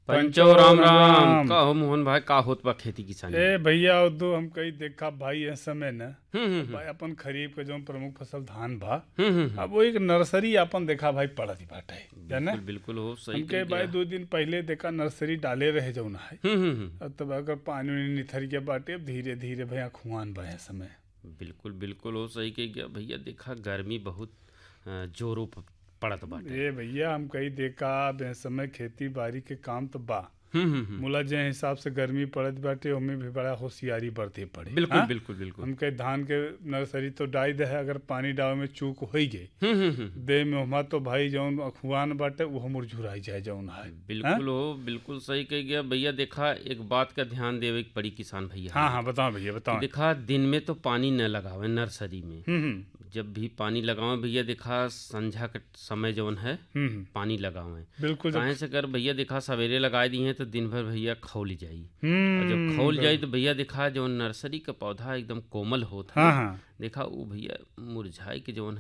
पंचो राम राम का हो मोहन भाई का होत बा खेती किसानी ए भैया और दो हम कई देखा भाई इस समय न हम्म हम्म भाई अपन खरीफ के जो प्रमुख फसल धान बा हम्म, हम्म अब वो एक नर्सरी अपन देखा भाई पड़त बाटे जाने बिल्कुल बिल्कुल हो सही हमके कह भाई दिया। दो दिन पहले देखा नर्सरी डाले रहे जौन है हम्म हम्म हम्म अब तब अगर पानी उनी निथर के बाटे अब धीरे धीरे भैया खुआन बा इस समय बिल्कुल बिल्कुल हो सही कह गया भैया देखा गर्मी बहुत अ, जोरों प- पड़त बाटे ए भैया हम कई देखा अब इस समय खेती बाड़ी के काम तो बा हम्म हम्म हम्म मुला जे हिसाब से गर्मी पड़त बाटे ओमे भी बड़ा होशियारी बरते पड़े बिल्कुल हाँ? बिल्कुल बिल्कुल हम कई धान के नर्सरी तो डाई दे है अगर पानी डावे में चूक हो गई हम्म हम्म हम्म दे में हमा तो भाई जौन अखुआन बाटे वो मुरझुराई जाए जौन है बिल्कुल हो बिल्कुल सही कह गया भैया देखा एक बात का ध्यान देवे के पड़ी किसान भैया हाँ हाँ बताओ भैया बताओ देखा दिन में तो पानी न लगावे नर्सरी में हम्म हम्म जब भी पानी लगावे भैया देखा संझा का समय जौन है हम्म, हम्म पानी लगावे बिल्कुल जब काहे से कर भैया देखा सवेरे लगाए दी हैं तो दिन भर भैया खौल जाई और हम्म जब खौल जाई तो भैया देखा जो नर्सरी का पौधा एकदम कोमल होता हाँ है हाँ देखा वो भैया मुरझाई के जौन